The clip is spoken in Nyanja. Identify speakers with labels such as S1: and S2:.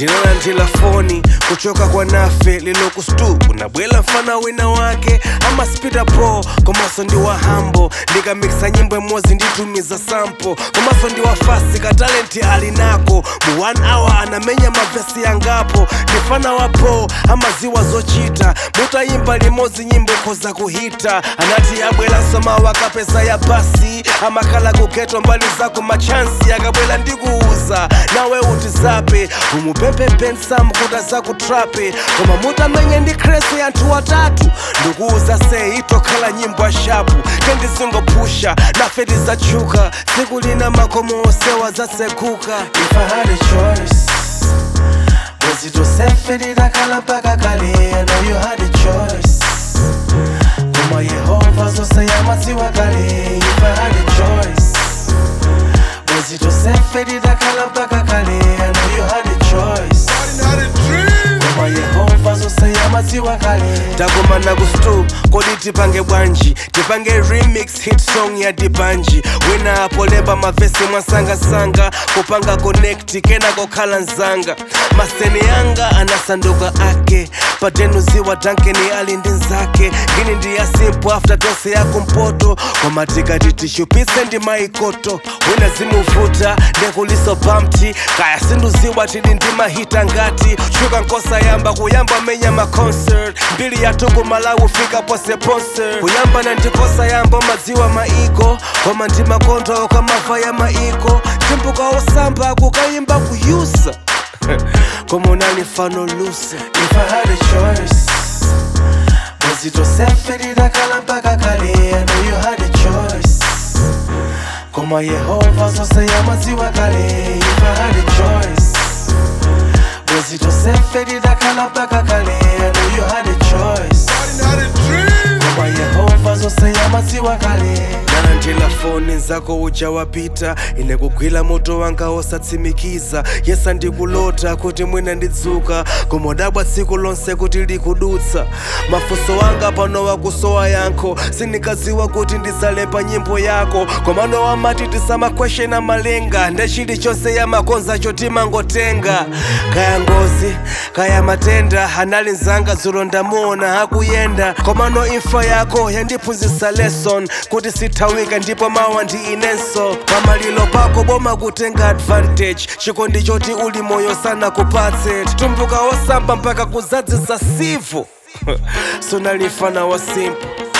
S1: ndinalandila foni kuchoka kwa nafe lilokustu kunabwela mfana wina wake ama spida po komaso ndi wa hambo ndikamikisa nyimbo imodzi nditumiza sampo komaso ndi wa fasi katalenti ali nako mu 1 hour anamenya mavesi yangapo ndifana wa po amaziwa zochita mutayimba limodzi nyimbo khoza kuhita anati abwelanso mawu akapeza ya basi amakhala kugeto mbali zako machansi akabwela ndikuuza nawe utizape umupempepensam kuti azakutrape koma mutamenye ndi kresi anthu watatu ndikuuza se itokhala nyimbo ashapu kendizingopusha nafe tizachuka tsiku lina makomo osewa zasekuka if I had a choice was it yourself lidakhala mpaka kale I know you had a choice koma yehova zose yamaziwa kale if I had a choice was it yourself lidakhala mpaka kale I know you had a choice koma yehova zose yamaziwa kale takumana ku stu kodi tipange bwanji tipange remix hit song ya dibanji wina apolemba mavesi mwasangasanga kupanga connect kena kokhala nzanga maseni yanga anasanduka ake patenuziwa dankeni ali ndi nzake ngini ndi ya simple after tose yako mpoto koma tikati tishupise ndi maikoto wina zimuvuta ndekuliso bamti kaya sinduziwa tili ndi mahita ngati shuka nkosa yamba kuyamba menya maconcert mbili yatuku malawi fika pose ponse kuyamba na ndikosa yamba madziwa maiko koma ndi makondo kamava ya maiko timpuka osamba kukayimba kuyusa koma unali fano lusa if I had a choice was it yourself lidakhala mpaka kale I know you had a choice koma yehova zose yamaziwa kale if I had a choice was it yourself lidakhala mpaka kale I know you had a choice koma yehova zose yamaziwa kale nalandila foni nzako uja wapita ine kugwila moto wanga osatsimikiza yesa ndikulota kuti mwina ndidzuka koma udabwa tsiku lonse kuti likudutsa mafunso wanga pano wakusowa yankho sindikaziwa kuti ndizalemba nyimbo yako komano wamati tisamakweshena malenga nde chilichonse yamakonza chotimangotenga kaya ngozi kaya matenda anali nzanga dzulo ndamuona akuyenda komano imfa yako yandiphunzitsa lesson kuti sithawika ndipo mawa ndi inenso pamalilo pako boma kutenga advantage chikondi choti uli moyo sana kupatse tumbuka osamba mpaka kuzadzisa sivo sonalifana wa simple